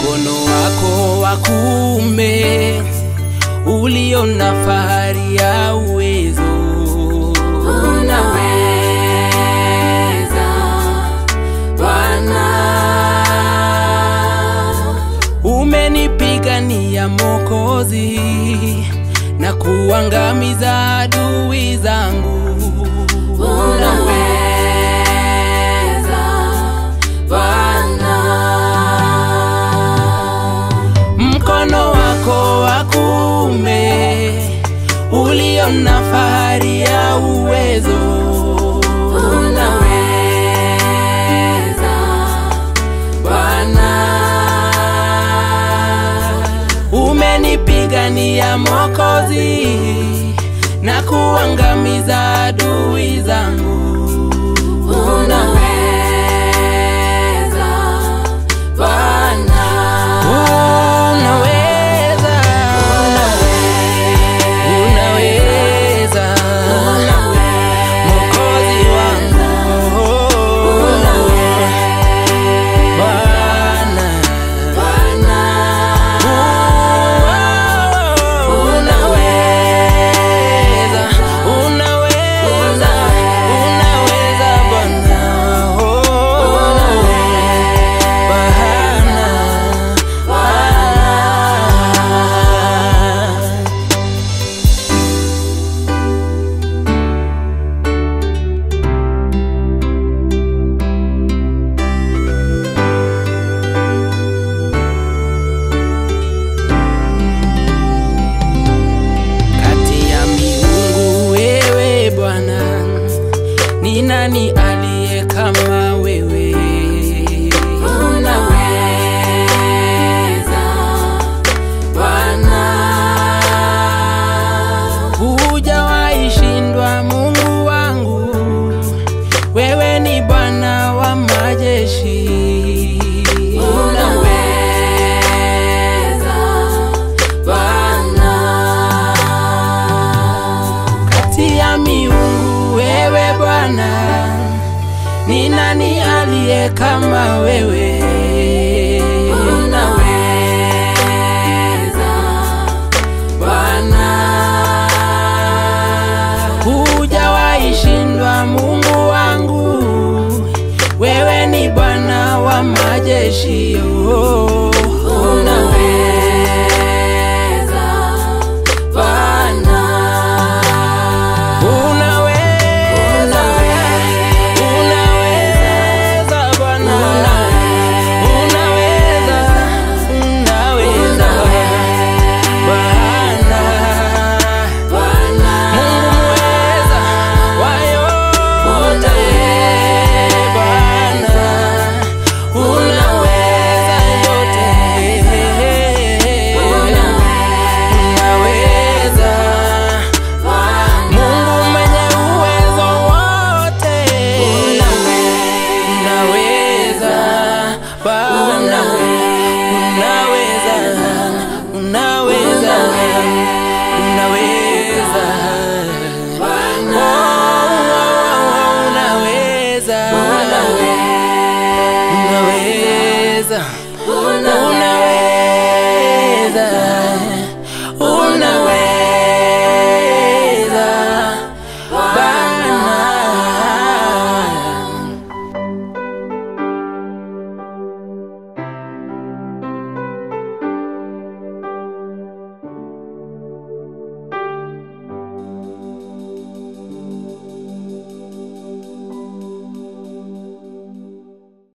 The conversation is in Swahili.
mkono wako wa kuume ulio na fahari ya uwezo Unaweza Bwana, umenipigania Mokozi na kuangamiza adui zangu. unaweza Bwana, Mkono wako wa kuume ulio na fahari ya uwezo unaweza Bwana, umenipigania Mokozi na kuangamiza adui zangu. unaweza Bwana, Unaweza, unaweza, Mwokozi wangu, Bwana, unaweza, unaweza, unaweza Bwana, Bwana. Kati ya miungu wewe Bwana, ni nani aliye kama wewe? unaweza Bwana, Hujawahi shindwa Mungu wangu, wewe ni Bwana wa majeshi. unaweza Bwana, Kati ya miungu wewe Bwana, ni nani aliye kama wewe? unaweza Bwana, Hujawahi shindwa Mungu wangu, wewe ni Bwana wa majeshi. Oh.